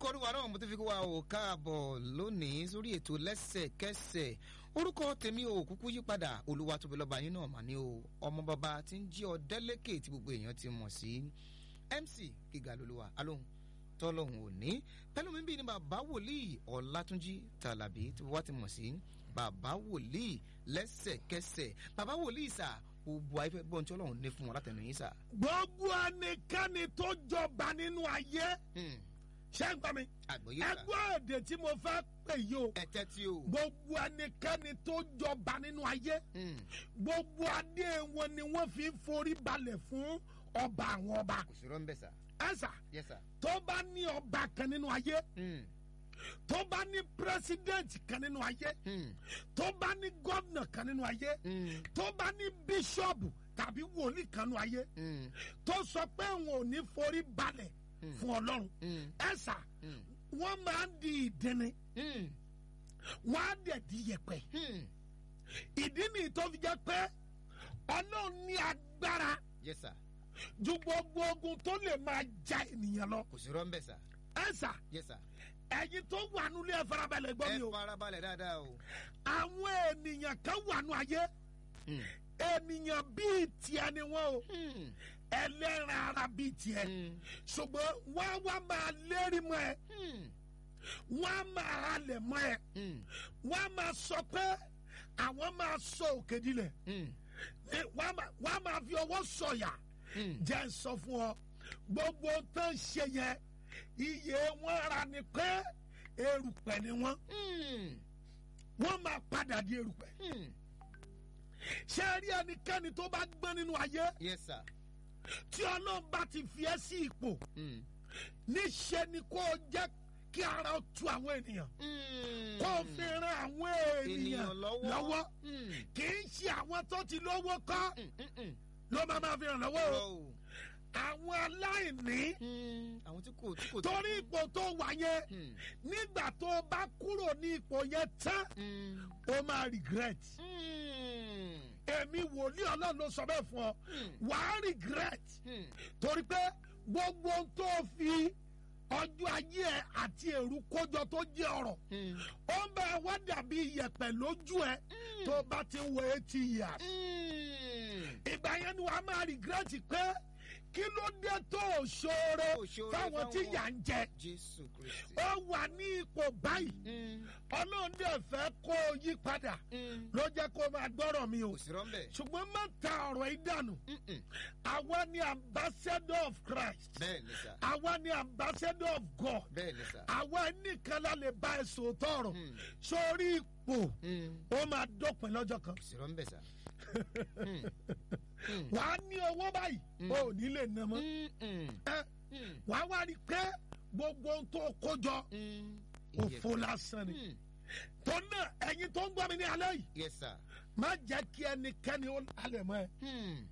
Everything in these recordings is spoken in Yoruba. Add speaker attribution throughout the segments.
Speaker 1: lórúkọ olúwa náà mo ti fi kó wa ò káàbọ̀ lónìí sórí ètò lẹ́sẹ̀kẹsẹ̀ orúkọ tèmi ò kúkú yí padà olúwa tóbi lọ́ba yín náà mà ní o ọmọ bàbá tí ń jí ọ̀dẹ́lẹ́kẹ̀ tí gbogbo èèyàn ti mọ̀ sí mc gíga lolúwa alóhùn tọ́lọ́hùn òní pẹ̀lú mi bí ni bàbá wòlíì ọ̀làtúnjí tàlàbí tí wọ́n ti mọ̀ sí bàbá wòlíì lẹ́sẹ̀kẹsẹ̀ bàbá wòlíì sà gbogbo ayé fẹ́ gbọ́n tí ọlọ́run ní fún wọn látẹnu yín sà.
Speaker 2: gbogbo ẹnikẹ́ni tó jọba nínú ayé ṣé ń gbọ́ mi
Speaker 1: àgbọ̀yé sà
Speaker 2: ẹgbẹ́ èdè tí mo fẹ́ pè yìí o
Speaker 1: ẹ̀tẹ́ tí o.
Speaker 2: gbogbo ẹnikẹ́ni tó jọba nínú ayé
Speaker 1: Hmm.
Speaker 2: gbogbo adé wọn ni wọ́n fi ń forí balẹ̀ fún ọba àwọn ọba
Speaker 1: kò sí rọ́ńbẹ́ sà
Speaker 2: ẹ̀sà
Speaker 1: yes sà.
Speaker 2: tó bá ní ọba kan nínú ayé
Speaker 1: Hmm.
Speaker 2: tó bá ní pírẹsidẹ́ǹtì kan nínú ayé
Speaker 1: Hmm.
Speaker 2: tó bá ní gọ́vnà kan nínú ayé
Speaker 1: Hmm.
Speaker 2: tó bá ní bíṣọ́ọ̀bù tàbí wòlíì kan nínú ayé
Speaker 1: Hmm.
Speaker 2: tó sọ pé òun ò ní forí balẹ̀ fún ọlọ́run
Speaker 1: Hmm.
Speaker 2: ẹ̀sà
Speaker 1: Hmm.
Speaker 2: wọ́n máa ń di ìdíni
Speaker 1: Hmm.
Speaker 2: wọ́n á dẹ̀ di yẹ̀pẹ̀
Speaker 1: Hmm.
Speaker 2: ìdí nìyí tó fi jẹ́ pé ọlọ́run ní agbára
Speaker 1: yes sà
Speaker 2: ju gbogbo ogun tó lè máa ja ènìyàn lọ
Speaker 1: kò sí rọ́ńbẹ́ sà
Speaker 2: ẹ̀sà
Speaker 1: yes sà.
Speaker 2: ẹ̀yin tó wà nílé ẹ̀ farabalẹ̀ gbọ́
Speaker 1: ẹ
Speaker 2: mi o
Speaker 1: farabalẹ̀ dáadáa o.
Speaker 2: àwọn ènìyàn kan wà nù ayé
Speaker 1: Hmm.
Speaker 2: ènìyàn bíi tiẹ̀ ni wọ́n o
Speaker 1: Hmm.
Speaker 2: ẹlẹ́ran ara bíi tiẹ̀
Speaker 1: Hmm.
Speaker 2: ṣùgbọ́n wọ́n á wá máa lérí mọ́ ẹ
Speaker 1: Hmm.
Speaker 2: wọ́n á máa halẹ̀ mọ́ ẹ
Speaker 1: Hmm.
Speaker 2: wọ́n á máa sọ pé àwọn máa sọ òkè dilẹ̀
Speaker 1: Hmm.
Speaker 2: Ní wọ́n á máa- wọ́n á máa fi ọwọ́ sọ̀yà
Speaker 1: Hmm.
Speaker 2: jẹ́ ń sọ fún ọ gbogbo tó ń ṣe yẹn iye wọn ra ni pé erùpẹ̀ ni wọ́n
Speaker 1: Hmm.
Speaker 2: wọ́n máa padà di erùpẹ̀
Speaker 1: Hmm.
Speaker 2: ṣé ẹ rí ẹnikẹ́ni tó bá gbọ́n nínú ayé
Speaker 1: yes sir.
Speaker 2: tí ọlọ́run bá ti fi ẹ́ sí ipò
Speaker 1: Hmm.
Speaker 2: níṣẹ́ ni kó o jẹ́ kí ara ó tu àwọn ènìyàn
Speaker 1: Hmm.
Speaker 2: kó o fi ran àwọn ènìyàn
Speaker 1: ènìyàn lọ́wọ́.
Speaker 2: lọ́wọ́
Speaker 1: Hmm.
Speaker 2: kì í ṣe àwọn tó ti lówó kọ́
Speaker 1: Hmm. Hmm. Hmm.
Speaker 2: ló máa máa fi ràn lọ́wọ́
Speaker 1: Irọ́
Speaker 2: o
Speaker 1: o.
Speaker 2: àwọn aláìní
Speaker 1: Hmm. àwọn tí kò tí kò.
Speaker 2: torí ipò tó wà yẹn
Speaker 1: Hmm.
Speaker 2: nígbà tó o bá kúrò ní ipò yẹn tán
Speaker 1: Hmm.
Speaker 2: o máa regret
Speaker 1: Hmm.
Speaker 2: èmi wòlíì ọlọ́run ló sọ bẹ́ẹ̀ fún ọ
Speaker 1: Hmm.
Speaker 2: wàá regret
Speaker 1: Hmm.
Speaker 2: torí pé gbogbo ohun tó o fi ọjọ́ ayé ẹ àti èrú kójọ tó jẹ́ ọ̀rọ̀
Speaker 1: Hmm.
Speaker 2: ó ń bẹ wá dàbí iyẹ̀pẹ̀ lójú ẹ tó bá ti ń wo eighty years
Speaker 1: Hmm.
Speaker 2: ìgbà yẹn ni wàá máa regret pé kí ló dé tó o ṣoore
Speaker 1: Tó o ṣoore
Speaker 2: fáwọn tí
Speaker 1: fáwọn.
Speaker 2: yà ń jẹ
Speaker 1: jésù kristi.
Speaker 2: ó wà ní ipò báyìí
Speaker 1: Hmm.
Speaker 2: ọlọ́run dẹ̀ fẹ́ kó o yí padà
Speaker 1: Hmm.
Speaker 2: ló jẹ́ kó o máa gbọ́rọ̀ mi o
Speaker 1: kò sí rọ́ńbẹ́.
Speaker 2: ṣùgbọ́n má ta ọ̀rọ̀ yìí dànù
Speaker 1: Hmm. Hmm.
Speaker 2: àwa ni ambassador of Christ
Speaker 1: bẹ́ẹ̀ ni sà.
Speaker 2: àwa ni ambassador of God
Speaker 1: bẹ́ẹ̀ ni sà.
Speaker 2: àwa nìkan la lè bá ẹ sòótọ́ ọ̀rọ̀
Speaker 1: Hmm.
Speaker 2: sórí ipò
Speaker 1: Hmm.
Speaker 2: ó máa dópin lọ́jọ́ kan
Speaker 1: kò sí rọ́ńbẹ́ sà. Hmm. Hmm.
Speaker 2: wàá ní owó báyìí
Speaker 1: Mm.
Speaker 2: o ò ní lè ná mọ́
Speaker 1: Hmm. Hmm.
Speaker 2: ẹ
Speaker 1: Hmm.
Speaker 2: wàá wá rí i pé gbogbo ohun tó kó jọ
Speaker 1: Hmm.
Speaker 2: òfo lásán ni
Speaker 1: Hmm.
Speaker 2: tó náà ẹ̀yin tó ń gbọ́ mi ní alẹ́ yìí
Speaker 1: yes sir.
Speaker 2: má jẹ́ kí ẹnikẹ́ni ó halẹ̀ mọ́ ẹ
Speaker 1: Hmm.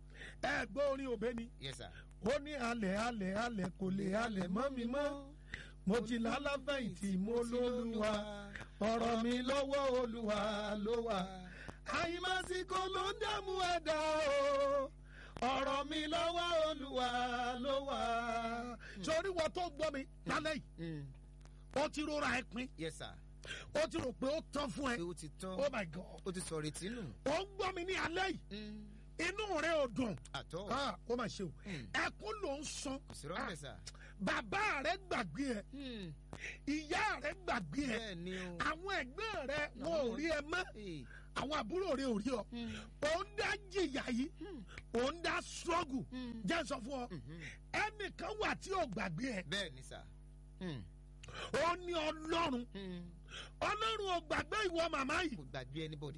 Speaker 2: ẹ gbọ́ orin òbẹ́ ni
Speaker 1: yes sir.
Speaker 2: ó ní halẹ̀ halẹ̀ halẹ̀ kò lè halẹ̀ mọ́ mi mọ́ mo ti lálàfẹ̀yìntì mo lólúwa ọ̀rọ̀ mi lọ́wọ́ olúwa ló wà àyìnbásíkò ló ń dààmú ẹ̀dá o ọ̀rọ̀ mi lọ́wọ́ olúwa ló wà. sórí wọn tó gbọ́ mi lálẹ́ yìí
Speaker 1: Hmm.
Speaker 2: ó ti rọra ẹ pin
Speaker 1: yes sir.
Speaker 2: ó ti rò pé ó tán fún ẹ
Speaker 1: pé ó ti tán.
Speaker 2: oh my god
Speaker 1: ó ti sọ retí nù.
Speaker 2: ó ń gbọ́ mi ní alẹ́ yìí
Speaker 1: Hmm.
Speaker 2: inú rẹ ò dùn
Speaker 1: àtọ́.
Speaker 2: Ah, ó mà ṣe o
Speaker 1: Hmm.
Speaker 2: ẹkún ló ń sun
Speaker 1: kò sí rọ́ńbẹ́ sà.
Speaker 2: bàbá rẹ gbàgbé ẹ
Speaker 1: Hmm.
Speaker 2: ìyá rẹ gbàgbé ẹ
Speaker 1: bẹ́ẹ̀ ni o.
Speaker 2: àwọn ẹgbẹ́ rẹ wọn ò rí ẹ mọ́
Speaker 1: Hey.
Speaker 2: àwọn àbúrò rẹ ò rí ọ
Speaker 1: Hmm.
Speaker 2: ò ń dá jìyà yìí
Speaker 1: Hmm.
Speaker 2: ò ń dá struggle
Speaker 1: Hmm.
Speaker 2: jẹ́ sọ fún ọ
Speaker 1: Mhm.
Speaker 2: ẹnìkan wà tí ò gbàgbé ẹ
Speaker 1: bẹ́ẹ̀ ni sà. Hmm.
Speaker 2: ó ní ọlọ́run
Speaker 1: Hmm.
Speaker 2: ọlọ́run ò gbàgbé ìwọ màmá yìí
Speaker 1: kò gbàgbé anybody.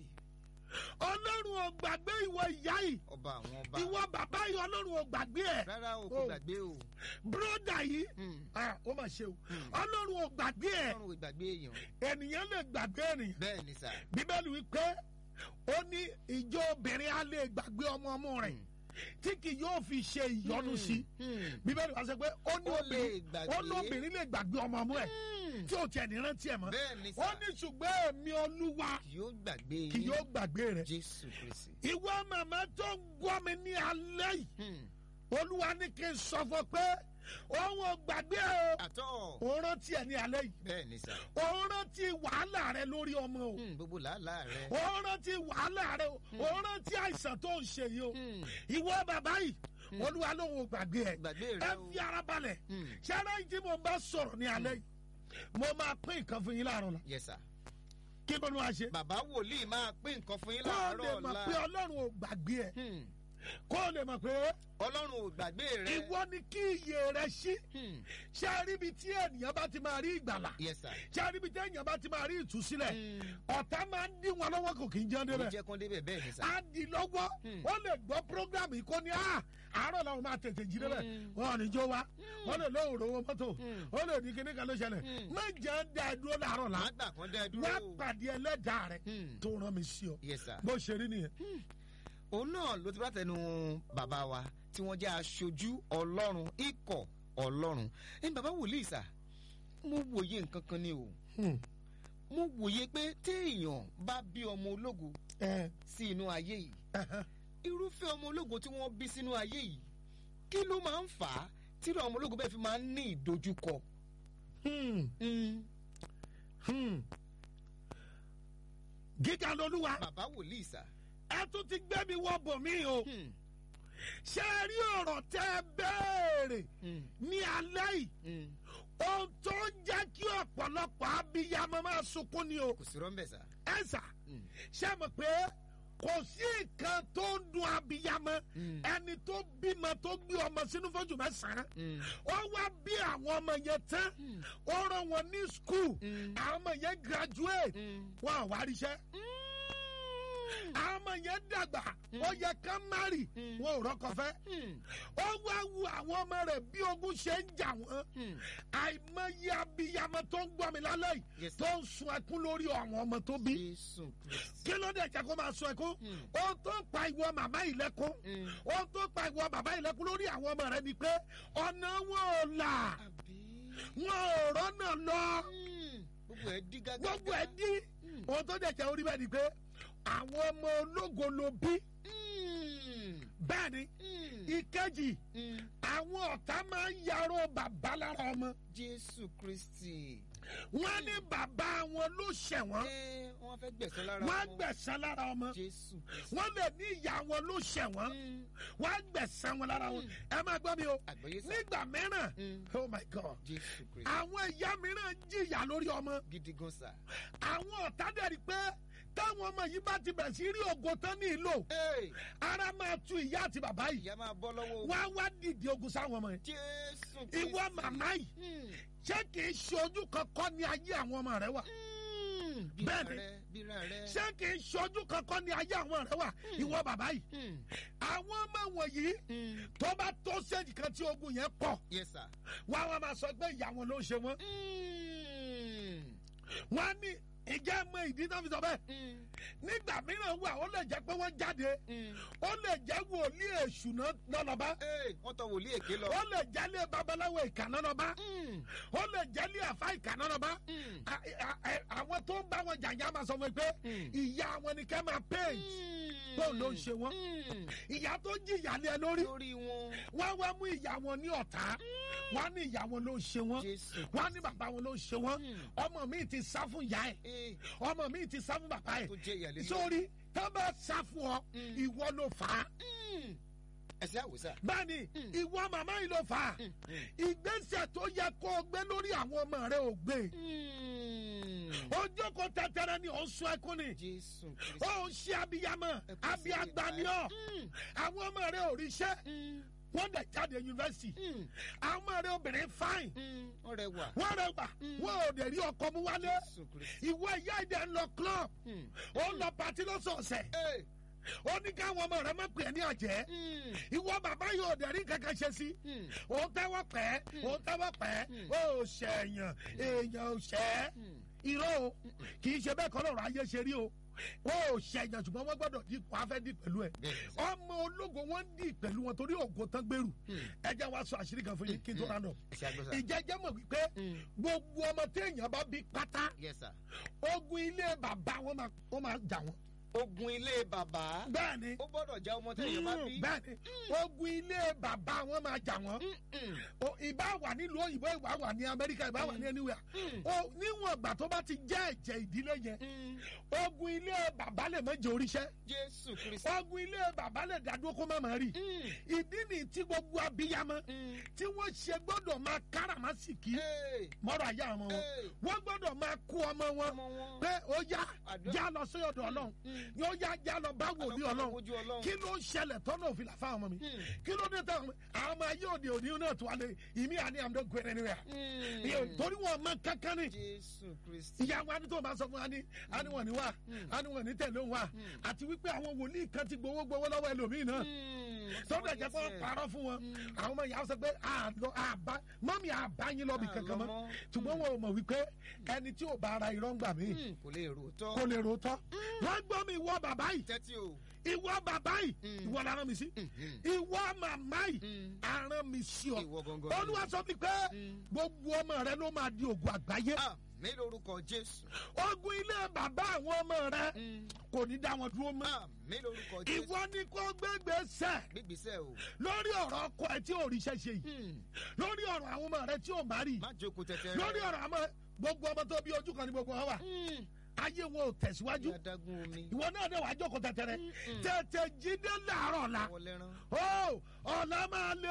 Speaker 2: ọlọ́run ò gbàgbé ìwọ ìyá yìí
Speaker 1: ọba àwọn ọba.
Speaker 2: ìwọ bàbá yìí ọlọ́run ò gbàgbé ẹ
Speaker 1: rárá o kò
Speaker 2: Oh.
Speaker 1: gbàgbé o.
Speaker 2: bróda yìí
Speaker 1: Hmm.
Speaker 2: ah, ó mà ṣe o
Speaker 1: Hmm.
Speaker 2: ọlọ́run ò gbàgbé ẹ
Speaker 1: ọlọ́run ò gbàgbé èèyàn.
Speaker 2: ènìyàn lè gbàgbé ènìyàn
Speaker 1: bẹ́ẹ̀ ni sà.
Speaker 2: bíbélì wípé ó ní ìjọ obìnrin á lè gbàgbé ọmọ ọmọ rẹ̀ tí kì yóò fi ṣe ìyọnu sí
Speaker 1: Hmm.
Speaker 2: bíbélì wá sọ pé ó ní
Speaker 1: Ó lè
Speaker 2: obìnrin
Speaker 1: gbàgbé.
Speaker 2: ó ní obìnrin lè gbàgbé ọmọ ọmọ ẹ̀
Speaker 1: Hmm.
Speaker 2: tí ò tiẹ̀ ní rántí ẹ̀ mọ́
Speaker 1: bẹ́ẹ̀ ni
Speaker 2: ó
Speaker 1: sà.
Speaker 2: ní ṣùgbọ́n èmi olúwa
Speaker 1: kì yóò gbàgbé
Speaker 2: kì
Speaker 1: yín.
Speaker 2: yóò gbàgbé rẹ̀
Speaker 1: jésù kristi.
Speaker 2: ìwọ màmá tó ń gbọ́ mi ní alẹ́ yìí
Speaker 1: Hmm.
Speaker 2: olúwa ní kí n sọ fún ọ pé òun ò gbàgbé o
Speaker 1: àtọ́
Speaker 2: òun rántí ẹ ní alẹ́ yìí
Speaker 1: bẹ́ẹ̀ ni sà
Speaker 2: òun rántí wàhálà rẹ lórí ọmọ o
Speaker 1: Hmm, gbogbo làálàá rẹ
Speaker 2: òun rántí wàhálà rẹ o òun rántí àìsàn tó ń ṣe yìí o
Speaker 1: Hmm,
Speaker 2: ìwọ bàbá yìí olúwa lóun ò gbàgbé ẹ
Speaker 1: gbàgbé
Speaker 2: ẹ
Speaker 1: rẹ o
Speaker 2: fi ara balẹ̀
Speaker 1: Hmm,
Speaker 2: ṣẹ́rẹ́ yìí tí mo bá sọ̀rọ̀ ní alẹ́ yìí mo máa pín nǹkan fún yín láàárọ̀ la
Speaker 1: yes sà
Speaker 2: kí ló ní wàá ṣe
Speaker 1: bàbá wòlíì máa pín nǹkan fún yín
Speaker 2: kó o
Speaker 1: láàárọ̀
Speaker 2: lè mọ̀
Speaker 1: ọ̀la
Speaker 2: pé ọlọ́run ò gbàgbé ẹ
Speaker 1: Hmm,
Speaker 2: kó o lè mọ̀ pé
Speaker 1: ọlọ́run ò gbàgbé rẹ
Speaker 2: ìwọ ni kí iyè rẹ ṣí
Speaker 1: Hmm,
Speaker 2: ṣé ẹ rí ibi tí ènìyàn bá ti máa rí ìgbàlà
Speaker 1: yes sà
Speaker 2: ṣé ẹ rí ibi tí ènìyàn bá ti máa rí ìtúsílẹ̀
Speaker 1: Hmm,
Speaker 2: ọ̀tá máa ń dín wọn lọ́wọ́ kò kì í jẹun
Speaker 1: ó
Speaker 2: débẹ̀
Speaker 1: jẹ́ kán débẹ̀ bẹ́ẹ̀ ni sà
Speaker 2: á di lọ́wọ́
Speaker 1: Hmm.
Speaker 2: ó lè gbọ́ program yìí kó ní à àárọ̀ làwọn máa tètè jí débẹ̀
Speaker 1: Hmm.
Speaker 2: wọn ò ní jó wa wọn lè lóhùn rówó mọ́tò
Speaker 1: Hmm.
Speaker 2: ó lè ní kíní kan ló ṣẹlẹ̀
Speaker 1: Hmm.
Speaker 2: má jẹ́ ń dá ẹ dúró láàárọ̀ là
Speaker 1: má gbà kán dẹ́ dúró
Speaker 2: wá pàdé ẹlẹ́dàá rẹ
Speaker 1: Hmm,
Speaker 2: tó rán mi sí ọ
Speaker 1: yes sà
Speaker 2: bó ṣe rí nìyẹn.
Speaker 1: òun náà ló ti bá tẹnu bàbá wa tí wọ́n jẹ́ aṣojú ọlọ́run ikọ̀ ọlọ́run ẹni bàbá wòlíì sà mo wòye nǹkan kan ni o
Speaker 2: Hmm.
Speaker 1: mo wòye pé téèyàn bá bí ọmọ ológo
Speaker 2: ẹ
Speaker 1: sí inú ayé yìí
Speaker 2: ẹhẹ.
Speaker 1: irúfẹ́ ọmọ ológo tí wọ́n bí sínú ayé yìí kí ló máa ń fà á tírọ̀ ọmọ ológo bẹ́ẹ̀ fi máa ń ní ìdojúkọ.
Speaker 2: Hmm.
Speaker 1: Mm,
Speaker 2: Hmm. gíga lolúwa
Speaker 1: bàbá wòlíì sà.
Speaker 2: ẹ tún ti gbé mi wọ bò mí o
Speaker 1: Hmm,
Speaker 2: ṣé ẹ rí ọ̀rọ̀ tẹ́ ẹ béèrè
Speaker 1: hmm,
Speaker 2: ní alẹ́ yìí
Speaker 1: hmm.
Speaker 2: ohun tó ń jẹ́ kí ọ̀pọ̀lọpọ̀ abiyamọ máa sunkún ni o
Speaker 1: kò sí rọ́ńbẹ̀ sà.
Speaker 2: ẹ sà
Speaker 1: Hmm,
Speaker 2: ṣé mọ̀ pé kò sí nǹkan tó ń dun abiyamọ
Speaker 1: hmm,
Speaker 2: ẹni tó bímọ tó gbé ọmọ sínú fọ́jú mẹ́sàn-án
Speaker 1: hmm,
Speaker 2: ó wá bí àwọn ọmọ yẹn tán
Speaker 1: hmm,
Speaker 2: ó rán wọn ní skul
Speaker 1: hmm,
Speaker 2: àwọn ọmọ yẹn graduate
Speaker 1: hmm.
Speaker 2: wọn ò wá ríṣẹ́ àwọn ọmọ yẹn dàgbà ó yẹ ká márì
Speaker 1: Mm.
Speaker 2: wọn ò rọ́kọ fẹ́
Speaker 1: Hmm,
Speaker 2: ó wá wu àwọn ọmọ rẹ̀ bí ogun ṣe ń jà wọ́n
Speaker 1: hmm.
Speaker 2: àìmọye abiyamọ tó ń gbọ́ mi lálẹ́ yìí
Speaker 1: Yes, sir.
Speaker 2: tó ń sun ẹkún lórí àwọn ọmọ tó bí
Speaker 1: Jésù Kristi.
Speaker 2: kí ló dé jẹ́ kó máa sun ẹkún
Speaker 1: Hmm,
Speaker 2: ohun tó ń pa ìwọ màmá yìí lẹ́kún
Speaker 1: hmm.
Speaker 2: ohun tó ń pa ìwọ bàbá yìí lẹ́kún lórí àwọn ọmọ rẹ̀ ni pé ọ̀nà wọn ò là
Speaker 1: àbí.
Speaker 2: wọn ò rọ́nà lọ
Speaker 1: Hmm, gbogbo ẹ̀ dí gágá.
Speaker 2: gbogbo ẹ̀ dí
Speaker 1: Hmm,
Speaker 2: ohun tó dẹ̀ jẹ́ orí bẹ́ẹ̀ ni pé àwọn ọmọ ológo ló bí
Speaker 1: hmm,
Speaker 2: bẹ́ẹ̀ ni
Speaker 1: hmm,
Speaker 2: ìkejì
Speaker 1: hmm.
Speaker 2: àwọn ọ̀tá máa ń yarọ bàbá lára ọmọ
Speaker 1: Jésù Kristi.
Speaker 2: wọn ní bàbá wọn ló ṣẹ̀wọ̀n
Speaker 1: Ẹ wọ́n fẹ́ gbẹ̀sán lára
Speaker 2: wọn á
Speaker 1: wọn.
Speaker 2: gbẹ̀san lára ọmọ
Speaker 1: Jésù Kristi.
Speaker 2: wọn lè ní ìyá wọn ló ṣẹ̀wọ̀n
Speaker 1: Hmm,
Speaker 2: wọn á gbẹ̀san wọn lára wọn ẹ máa gbọ́ mi o
Speaker 1: àgbáyé sà.
Speaker 2: nígbà mìíràn
Speaker 1: Hmm,
Speaker 2: oh my god
Speaker 1: Jésù Kristi.
Speaker 2: àwọn ìyá mìíràn jìyà lórí ọmọ
Speaker 1: Gidi gan sà.
Speaker 2: àwọn ọ̀tá dẹ̀ rí pé táwọn ọmọ yìí bá ti bẹ̀rẹ̀ sí rí ògo tán ní ìlò
Speaker 1: Hey,
Speaker 2: ara máa tu ìyá àti bàbá yìí
Speaker 1: ìyá máa bọ́ lọ́wọ́.
Speaker 2: wọ́n á wá dìde ogun sáwọn ọmọ yẹn
Speaker 1: Jésù Kristi.
Speaker 2: ìwọ màmá yìí
Speaker 1: Hmm,
Speaker 2: ṣé kìí ṣe ojú kankan ní ayé àwọn ọmọ rẹ wà
Speaker 1: hmm. Bíra
Speaker 2: Bẹ́ẹ̀ni.
Speaker 1: rẹ, bíra rẹ.
Speaker 2: ṣé kìí ṣe ojú kankan ní ayé àwọn rẹ wà ìwọ bàbá yìí
Speaker 1: Hmm,
Speaker 2: àwọn ọmọ wọ̀nyí
Speaker 1: hmm.
Speaker 2: tó bá tó séjì kan tí ogun yẹn pọ̀
Speaker 1: Yes sir.
Speaker 2: wọ́n á wá máa sọ pé ìyá wọn ló ń ṣe wọ́n
Speaker 1: Hmm,
Speaker 2: wọ́n á ní ìjẹ́ mọ ìdí náà fi sọ bẹ́ẹ̀
Speaker 1: hmm,
Speaker 2: nígbà mìíràn wà ó lè jẹ́ pé wọ́n jáde
Speaker 1: hmm.
Speaker 2: ó lè jẹ́ wòlíì èṣù náà lọ́nà
Speaker 1: Hey, wọ́n tọ wòlíì èké lọ.
Speaker 2: ó lè jẹ́lé babaláwo ìkànnà náà bá
Speaker 1: Hmm,
Speaker 2: ó lè jẹ́lé àfa ìkànnà náà bá
Speaker 1: hmm,
Speaker 2: A- a- a- àwọn tó ń bá wọn jàǹjà máa sọ fún mi pé
Speaker 1: Hmm.
Speaker 2: ìyá wọn ni kẹ́ máa paint
Speaker 1: hmm.
Speaker 2: bóun ló ń ṣe wọ́n
Speaker 1: Hmm,
Speaker 2: ìyá tó jìyà lé ẹ lórí
Speaker 1: lórí wọn.
Speaker 2: wọ́n wá mú ìyá wọn ní ọ̀tá wọ́n ní ìyá wọn ló ń ṣe wọ́n
Speaker 1: Jésù.
Speaker 2: wọ́n ní bàbá wọn ló ń ṣe wọ́n
Speaker 1: Hmm.
Speaker 2: ọmọ mi ti sá fún ìyá ẹ̀
Speaker 1: Eh,
Speaker 2: ọmọ mi ti sá fún bàbá ẹ̀
Speaker 1: tó jẹ́ ìyàlẹ́ lórí.
Speaker 2: sórí tó bá sá fún ọ
Speaker 1: Hmm.
Speaker 2: ìwọ ló fà á
Speaker 1: Hmm. ẹsẹ̀ àwòsà.
Speaker 2: bẹ́ẹ̀ni
Speaker 1: Hmm.
Speaker 2: ìwọ màmá yìí ló fà á
Speaker 1: Hmm, hmm.
Speaker 2: ìgbésẹ̀ tó yẹ kó o gbé lórí àwọn ọmọ rẹ ò gbé
Speaker 1: Hmm.
Speaker 2: ojú kò tẹtẹrẹ ni ò ń sun ẹkún ni
Speaker 1: Jésù Kristi.
Speaker 2: ó ń ṣe abiyamọ
Speaker 1: Ẹkún sí
Speaker 2: abiyagba ni ọ
Speaker 1: Hmm,
Speaker 2: àwọn ọmọ rẹ ò ríṣẹ́
Speaker 1: hmm,
Speaker 2: wọ́n dẹ̀ jáde yunifásitì
Speaker 1: hmm,
Speaker 2: àwọn ọmọ rẹ obìnrin fáìn
Speaker 1: hmm. ọ̀rẹ́ wà.
Speaker 2: wọ́n rẹ gbà
Speaker 1: Mm.
Speaker 2: wọ́n ò dẹ̀ rí ọkọ mú wálé
Speaker 1: Jésù Kristi.
Speaker 2: ìwọ ìyá ìdẹ ń lọ club
Speaker 1: Hmm.
Speaker 2: ó ń lọ pàtí lọ́sọ̀ọ̀sẹ̀
Speaker 1: Eh,
Speaker 2: ó ní káwọn ọmọ rẹ má pè é ní àjẹ́
Speaker 1: hmm,
Speaker 2: ìwọ bàbá yìí ò dẹ̀ rí kankan ṣe sí
Speaker 1: hmm,
Speaker 2: ó tẹ́wọ́ pẹ́ ó tẹ́wọ́ pẹ́
Speaker 1: Mm.
Speaker 2: ó ṣẹ̀yàn èèyàn ò ṣẹ́
Speaker 1: hmm.
Speaker 2: irọ́ o kì í ṣe bẹ́ẹ̀ kọ́ lọ́rọ̀ ayé ṣe rí o ó ṣẹ̀yàn ṣùgbọ́n wọ́n gbọ́dọ̀ dì wọ́n á fẹ́ dì pẹ̀lú ẹ̀
Speaker 1: Bẹ́ẹ̀ ni sà.
Speaker 2: ọmọ ológo wọn dì pẹ̀lú wọn torí ògo tán gbèrú
Speaker 1: Hmm.
Speaker 2: ẹ jẹ́ wá sọ àṣírí kan fún yín kí n tó rán lọ
Speaker 1: ẹsẹ̀ àgbọ̀sà.
Speaker 2: ìjẹ́jẹ́ mọ̀ wípé
Speaker 1: Hmm.
Speaker 2: gbogbo ọmọ téèyàn bá bí pátá
Speaker 1: Yes sir.
Speaker 2: ogun ilé bàbá wọn máa wọn máa jà wọn
Speaker 1: ogun ilé bàbá
Speaker 2: bẹ́ẹ̀ ni
Speaker 1: ó gbọ́dọ̀ já ọmọ tẹ̀yìn bá bí.
Speaker 2: bẹ́ẹ̀ ni ogun ilé bàbá wọn máa jà wọ́n
Speaker 1: Mm-mm.
Speaker 2: O, ìbá wà nílùú òyìnbó ìbá wà ní amẹ́ríkà ìbá wà ní anywhere
Speaker 1: Mm.
Speaker 2: o níwọ̀n ìgbà tó bá ti jẹ́ ẹ̀jẹ̀ ìdílé yẹn
Speaker 1: Mm.
Speaker 2: ogun ilé bàbá lè má jẹ oríṣẹ́
Speaker 1: jésù kristi.
Speaker 2: ogun ilé bàbá lè dádúró kó má má rí
Speaker 1: Mm.
Speaker 2: ìdí ni tí gbogbo abiyamọ
Speaker 1: Mm.
Speaker 2: tí wọ́n ṣe gbọ́dọ̀ máa káràmásìkì
Speaker 1: Hey.
Speaker 2: mọ́rọ̀ ayé àwọn wọn
Speaker 1: Hey.
Speaker 2: wọ́n gbọ́dọ̀ máa kó ọmọ wọn
Speaker 1: ọmọ wọn.
Speaker 2: pé ó yá
Speaker 1: Àdúrà.
Speaker 2: já lọ sí ọ̀dọ̀ ọlọ́run
Speaker 1: Mm.
Speaker 2: yóò yá já lọ bá wòlíì ọlọ́run
Speaker 1: Ojú ọlọ́run.
Speaker 2: kí ló ń ṣẹlẹ̀ tọ́nà òfin làfáà ọmọ mi
Speaker 1: Mm.
Speaker 2: kí ló dé tán àwọn ọmọ ayé òde òní náà tó wà lé ìmí àní àmì ọgbẹ́ rẹ̀ níwẹ̀
Speaker 1: Mm.
Speaker 2: torí wọn mọ kankan ni
Speaker 1: jésù kristi.
Speaker 2: ìyá wa ni tó máa sọ fún wa ni àníwọ̀n ní wa
Speaker 1: Mm.
Speaker 2: àníwọ̀n ní tẹ̀lé òun wa
Speaker 1: Mm.
Speaker 2: àti wípé àwọn wòlíì kan ti gbowó gbowó lọ́wọ́ ẹlòmíì náà
Speaker 1: Mm.
Speaker 2: tọ́jà jẹ́ pé wọ́n parọ́ fún wọn
Speaker 1: Mm.
Speaker 2: àwọn ọmọ ìyá sọ pé àlọ́ àbá mọ́mí àbáyín lọ́bì kankan mọ́
Speaker 1: Àlọ́mọ́.
Speaker 2: ṣùgbọ́n wọn ò mọ̀ wípé ẹni tí ò bá ara irọ́ ń gbà mí
Speaker 1: Mm. kò lè rò tọ́.
Speaker 2: kò lè rò tọ́ wọ́n gbọ́ mi ìwọ bàbá yìí
Speaker 1: tẹ́tí o.
Speaker 2: ìwọ bàbá yìí
Speaker 1: Mm.
Speaker 2: ìwọ la rán mi sí
Speaker 1: Mhm.
Speaker 2: ìwọ màmá yìí
Speaker 1: Mm.
Speaker 2: arán mi sí ọ
Speaker 1: ìwọ gangan.
Speaker 2: olúwa sọ mi pé
Speaker 1: Mm.
Speaker 2: gbogbo ọmọ rẹ ló máa di ògùn àgbáyé
Speaker 1: àmì lórúkọ jésù.
Speaker 2: ogun ilé bàbá àwọn ọmọ rẹ
Speaker 1: Mm.
Speaker 2: kò ní dá wọn dúró mọ́
Speaker 1: àmì lórúkọ jésù.
Speaker 2: ìwọ ni kó gbégbé sẹ
Speaker 1: gbígbísẹ́ o.
Speaker 2: lórí ọ̀rọ̀ ọkọ ẹ tí ò rí iṣẹ́ ṣe yìí
Speaker 1: Mm.
Speaker 2: lórí ọ̀rọ̀ àwọn ọmọ rẹ tí ò má rí
Speaker 1: má jókòó tẹ̀tẹ̀ rẹ.
Speaker 2: lórí ọ̀rọ̀ àmọ́ gbogbo ọmọ tó bí ojú kan ní gbogbo wọn wà
Speaker 1: Mm.
Speaker 2: ayé wọn ò tẹ̀síwájú
Speaker 1: ní adágún omi.
Speaker 2: ìwọ náà dẹ̀ wá jókòó tẹ̀tẹ̀rẹ̀
Speaker 1: Mm-mm.
Speaker 2: tètè jíde láàárọ̀ la
Speaker 1: wọ́n lẹ́rán.
Speaker 2: ó ọ̀la máa lé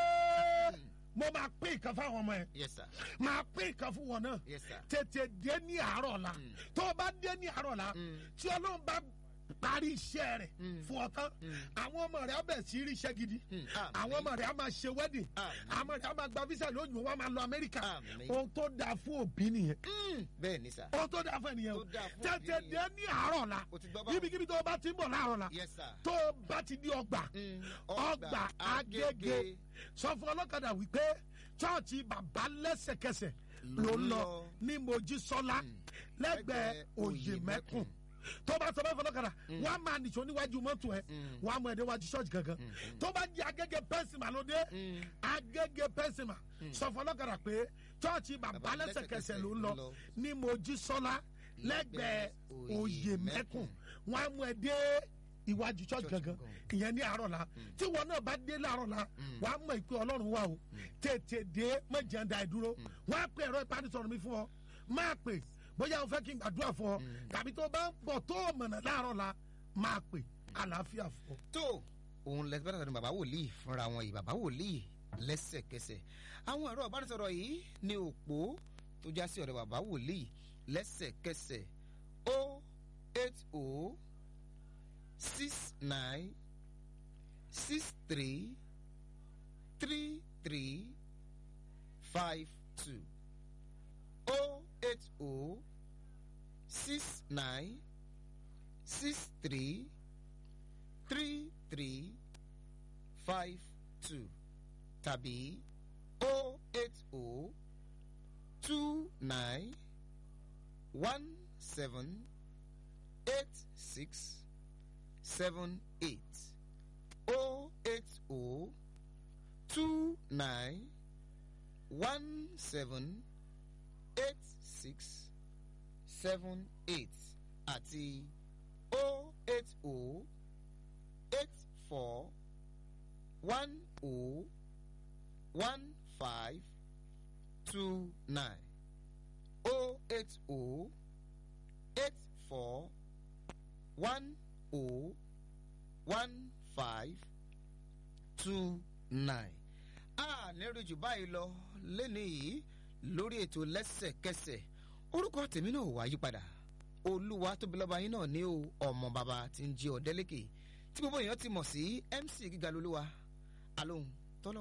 Speaker 1: Mm.
Speaker 2: mo máa pín nǹkan fáwọn ọmọ ẹ
Speaker 1: yes sir.
Speaker 2: máa pín nǹkan fún wọn náà
Speaker 1: yes sir.
Speaker 2: tètè dé ní àárọ̀ la
Speaker 1: Mm.
Speaker 2: tó o bá dé ní àárọ̀ la
Speaker 1: Mm.
Speaker 2: tí ọlọ́run bá parí iṣẹ́ rẹ̀
Speaker 1: Mm.
Speaker 2: fún ọ tán
Speaker 1: Mm.
Speaker 2: àwọn ọmọ rẹ̀ á bẹ̀ sí rí iṣẹ́ gidi
Speaker 1: Mm.
Speaker 2: àwọn ọmọ rẹ̀ á máa ṣe wedding
Speaker 1: Àmín.
Speaker 2: àwọn ọmọ rẹ̀ á máa gba visa lóyún wọn á máa lọ amẹ́ríkà
Speaker 1: Àmín.
Speaker 2: ohun tó dáa fún òbí nìyẹn
Speaker 1: Mm. bẹ́ẹ̀ ni sà.
Speaker 2: ohun tó dáa fún ẹnìyẹn o
Speaker 1: Tó dáa fún
Speaker 2: tètè
Speaker 1: òbí
Speaker 2: dé ní àárọ̀ la
Speaker 1: o ti gbọ́ báwo.
Speaker 2: ibikíbi tó o bá ti ń bọ̀ láàárọ̀ la
Speaker 1: yes sir.
Speaker 2: tó o bá ti di ọgbà
Speaker 1: Mm.
Speaker 2: ọgbà agége sọ fún ọlọ́kadà wípé chọ́ọ̀chì bàbá lẹ́sẹ̀kẹsẹ̀ ló ń lọ ní mojísọ́lá
Speaker 1: Mm.
Speaker 2: lẹ́gbẹ̀ẹ́ òye mẹ́kùn tó bá sọ bá fọlọ́kadà wọ́n á máa nìṣó níwájú mọ́tò ẹ̀
Speaker 1: Mm.
Speaker 2: wọ́n á mú ẹ̀dẹ́ wájú ṣọ́ọ̀ṣì gangan
Speaker 1: Mm.
Speaker 2: tó bá di agége pẹ́sìmà ló dé
Speaker 1: Mm.
Speaker 2: agége pẹ́sìmà sọ fún ọlọ́kadà pé chọ́ọ̀chì bàbá
Speaker 1: Bàbá
Speaker 2: lẹ́sẹ̀kẹsẹ̀
Speaker 1: lẹ́sẹ̀kẹsẹ̀
Speaker 2: ló ń
Speaker 1: ló
Speaker 2: lọ
Speaker 1: ń lọ.
Speaker 2: ní mojísọ́lá lẹ́gbẹ̀ẹ́ òye mẹ́kùn wọ́n á mú ẹ dé iwájú church
Speaker 1: Church
Speaker 2: gangan
Speaker 1: gangan.
Speaker 2: ìyẹn ní àárọ̀ la tí wọn náà bá dé láàárọ̀ la wà á mọ̀ pé ọlọ́run wà o tètè dé mọ̀jẹ̀ da ìdúró wọ́n á pè ẹ̀rọ ìbánisọ̀rọ̀ mi fún ọ máa pè bóyá o fẹ́ kí n gbàdúrà fún ọ tàbí tó bá ń bọ̀ tó o mọ̀nà láàárọ̀ la máa pè àlàáfíà fún ọ.
Speaker 1: tó òun lẹsẹ bá tàbí bàbá wòlíì fúnra wọn yìí bàbá wòlíì lẹ́sẹ̀kẹsẹ̀ àwọn ẹ̀rọ ìbánisọ̀rọ̀ yìí ní òpó tó já sí ọ̀dọ̀ bàbá wòlíì lẹ́sẹ̀kẹsẹ̀ o eight o six nine six three three three five two o eight o six nine six three three three five two tàbí o eight o two nine one seven eight six seven eight o eight o two nine one seven eight six seven eight àti o eight o eight four one o one five two nine o eight o eight four one o one five two nine. a nírú jù báyìí lọ lẹ́nu yìí lórí ètò lẹ́sẹ̀kẹsẹ̀ orúkọ tèmi náà wá yípadà olúwa tóbi lọ́ba yín náà ní o ọmọ bàbá tí ń jí ọ̀dẹ́lẹ́kẹ̀ tí gbogbo èèyàn ti mọ̀ sí mc gíga lolúwa alóhùn